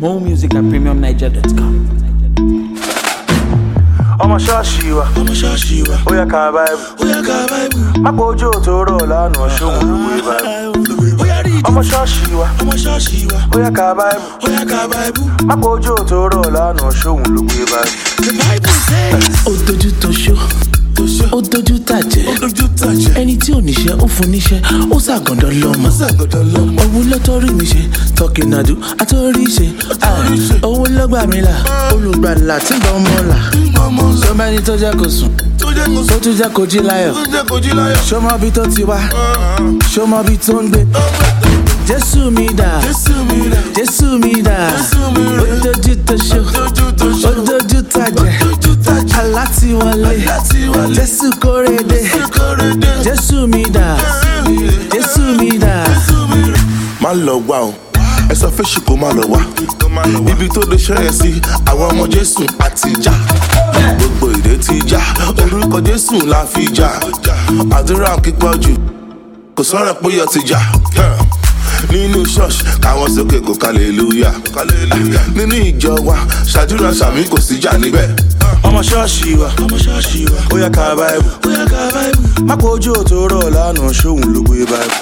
More music at premiumniger.com. ọmọ ṣọ́ọ̀ṣì wa ọmọ ṣọ́ọ̀ṣì wa ó yẹ ká báìbù ó yá ká báìbù mápò ojú òtò rọ̀ lánàá ṣóhun ló gbé báìbù ó yá rí ìdí ọmọ ṣọ́ọ̀ṣì wa ọmọ ṣọ́ọ̀ṣì wa ó yẹ ká báìbù ó yá ká báìbù. mápò ojú òtò rọ̀ lánàá ṣóhun ló gbé báìbù. the bible says. ó dojú tó ṣó tó ṣe ó dojú tàjẹ́ ó dojú tàjẹ́ ẹni tí ò níṣẹ́ ó fún níṣẹ́ ó ṣàgàndàn lọ́mọ ṣàgọ́dọ̀ lọ́mọ. owó ló tó rí mi ṣe tọkìnàdù àtórí ṣe Àtórí ṣe. owó ló gbà mí là olùgbàlà tí ń bọ́ ọmọ là ọmọ sọ sọmọ ẹni tó jẹ́ kó sùn tó jẹ́ kó tó tún jẹ́ kó jí láyọ̀ tó jẹ́ kó jí láyọ̀. ṣọmọ bí tó ti wá ṣọmọ bí tó ń gbé jésù mi dà Jésù mi rẹ̀ jésù mi dà Jésù mi ó rẹ̀ dojú tó ṣó dojú tó ṣe ó dojú tàjẹ́ dojú tàjẹ́ alátiwọlé láti wọlé jésù kórèdé kórede. jésù mi dà jésù mi dà. má lọ wá o ẹ sọ fẹ́ ṣùkò má lọ wá ibi tó lè ṣẹ́yẹ sí àwọn ọmọ jésù àti já gbogbo ìdè ti já orúkọ jésù la fi já àdúrà kíkọ́ jù kò sọ̀rọ̀ pé yọ ti já nínú ṣọ́ọ̀ṣì káwọn sókè kò kàlélúyà nínú ìjọ wa ṣàdúrà sàmì kò sí jà níbẹ̀. ọmọ ṣọ́ọ̀ṣì wa ọmọ ṣọ́ọ̀ṣì wa ó yẹ ká báìbù ó yá ká báìbù. mápò ojú òtò rọ̀ lánàá ṣóhun ló gbé báìbù.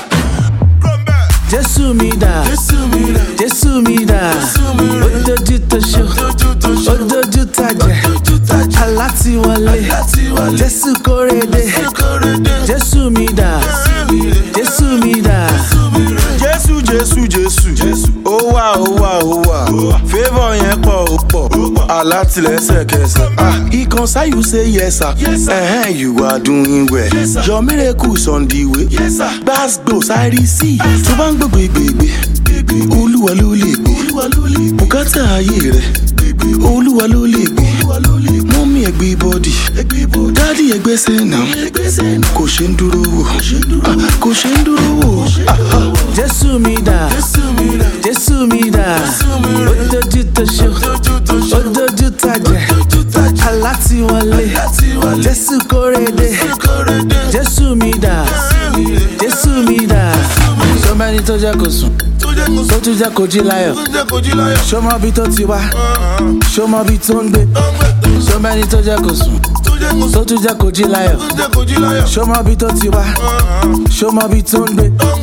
jésù mi dà Jésù mi rẹ̀ jésù mi dà mi ó dojú tó ṣó dojú tó ṣe ó dojú tàjẹ́ dojú tàjẹ́ alátiwọlé láti wọlé jésù kórèdé kórede. jésù mi dà jésù mi dà jésù jésù jésù ó wà ó wà ó wà favour yẹn pọ̀ ó pọ̀ alátìlẹ́sẹ̀kẹsẹ̀ ah ikan sayu say yes sir Yes, sir. uh-huh, you are doing well Yes, sir. your miracles on the way Yes, sir. gbàgbó sáré sí i tó bá ń gbègbè gbègbè olúwa ló lè gbé olúwa ló lè gbé bùkátà ayé rẹ olúwa ló lè gbé olúwa ló lè gbé. mọ́mí ẹgbẹ́ bọ́dì ẹgbẹ́ ibò dádì ẹgbẹ́ sẹ́nà ẹgbẹ́sẹ̀ náà kò ṣe ń dúró wò Ah, kò ṣe ń dúró wò Ah, ah. jésù mi dà Jésù mi rẹ̀ jésù mi dà mi ó dojú tó ṣó dojú tó ṣe ó dojú tàjẹ́ dojú tàjẹ́ alátiwọlé láti wọlé jésù kórèdé kórede. jésù mi dà jésù mi dà sọmọ ẹni tó jẹ́ kó sùn tó jẹ́ kó tó tún jẹ́ kó jí láyọ̀ tó jẹ́ kó jí láyọ̀. ṣọmọ bí tó ti wá ṣọmọ bí tó ń gbé ṣọmọ ẹni tó jẹ́ kó sùn tó jẹ́ kó tó tún jẹ́ kó jí láyọ̀ tó jẹ́ kó jí láyọ̀. ṣọmọ bí tó ti wá ṣọmọ bí tó ń gbé.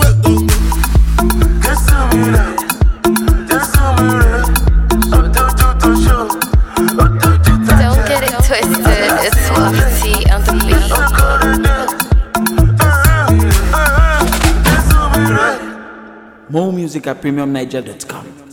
Jésù mi rẹ̀ Jésù mi rẹ̀ ó dojú tó ṣe ó dojú tàjẹ́. Don't get it twisted, it's Swafty on the beat. More music at premiumniger.com.